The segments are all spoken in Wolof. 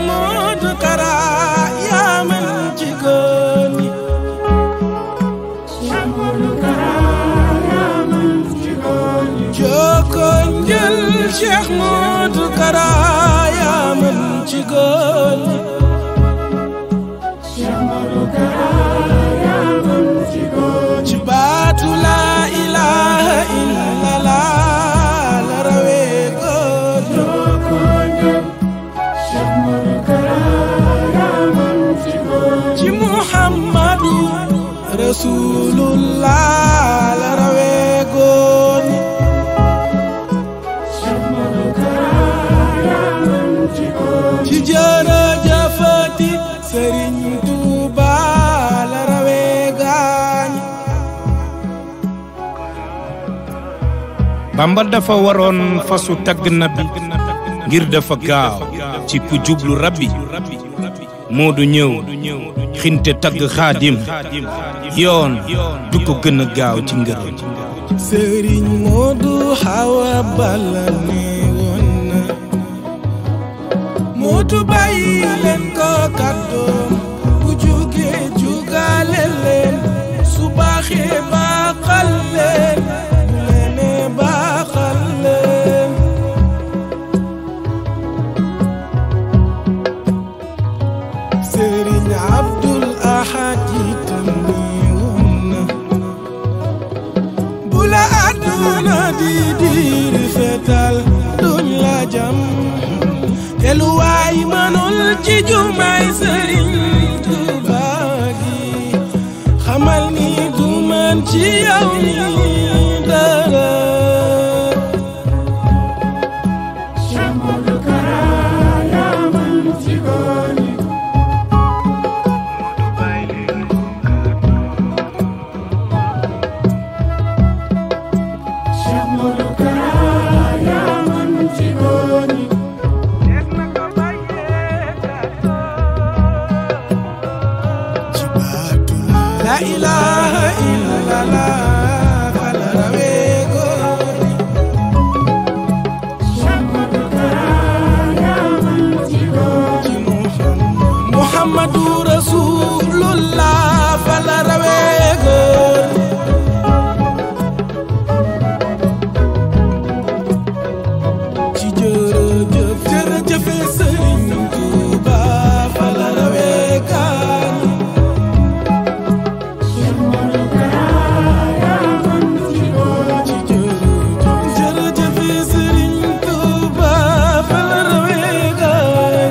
Modou Kara yaa mën ci góor ñi jokkoo njël Cheikh Modou Kara yaa mën ci góor ñi ci baatu laa ilaaha illallah la rawee góor ci Muhammadu Rasulullah la rawee góor ñi ci jërëjëfati Sëriñ Tuuba la rawee gaañ bamba dafa waroon fasu tagg nabi ngir dafa gaaw ci ku jublu rabbi moo du ñëw xinte tagg xaadim yoon du ko gën a gaaw ci ngërëm Sëriñ Moodu Xawa Balla ne woon na Moodu bàyyi leen ko kàddoom bu jugee jugaale leen su baaxee baaxal leen bu leenee baaxal leen Sëriñ Abdul Ahad itam ne woon na bu la àdduna di diiri fetal duñ la jam te lu waay mënul ci jumaay sëriñ Tuuba gi xamal ni du man ci yow ni dara ci baatu la ilaha illallah fala rawee góor ci Muhammad Muhammadu Rasulullah fala rawee góor ci jërëjëf jërëjëfe Sëriñ Tuuba fala rawee gaañ jërëjëf Sëriñ Tuuba fa la rawee gaay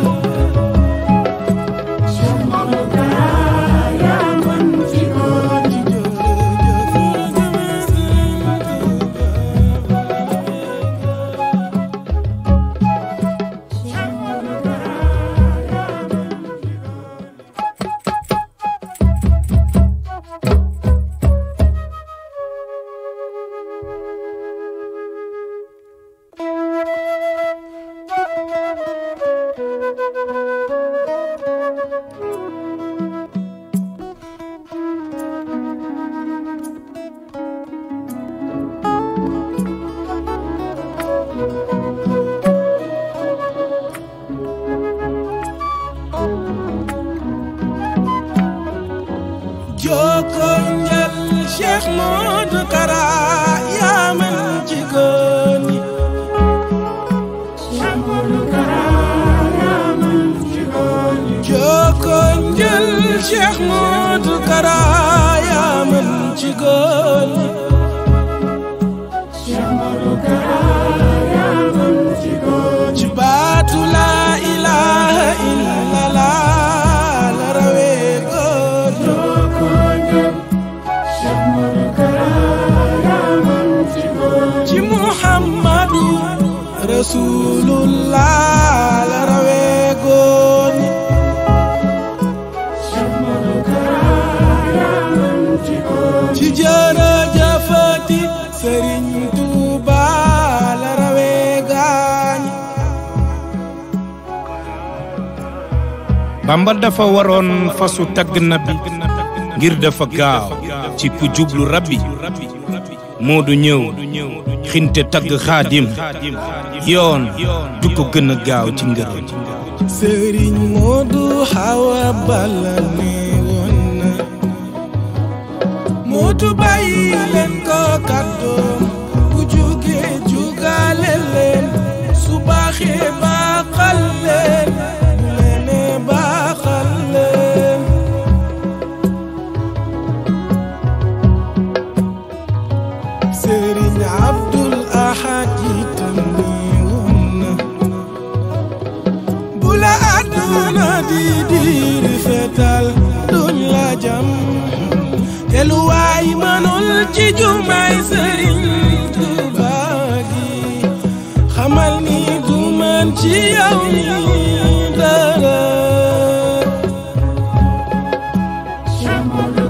Jokkoo njël Cheikh Modou Kara yaa mën ci góor ñi Jokkoo njël Cheikh Modou Kara yaa mën ci góor ñi ci baatu laa ilaaha illallah la rawee góor ci Muhammadu Rasulullah la rawee góor ñi ci jërëjëfati Sëriñ Tuuba la rawee gaañ bamba dafa waroon fasu tagg nabi ngir dafa gaaw ci ku jublu rabbi moo du ñëw xinte tagg xaadim yoon du ko gën a gaaw ci ngërëm sëriñ Moodu Xawa Balla ne woon na mootu bàyyi leen ko kàddoom bu jugee jugaale leen su baaxee baaxal leen bu leenee baaxal leen sëriñ Abdul Ahad itam ne woon na bu la àdduna di diiri fetal duñ la jam te lu waay mënul ci jumaay sëriñ Tuuba gi xamal ni du man ci yow ni dara Cheikh Modou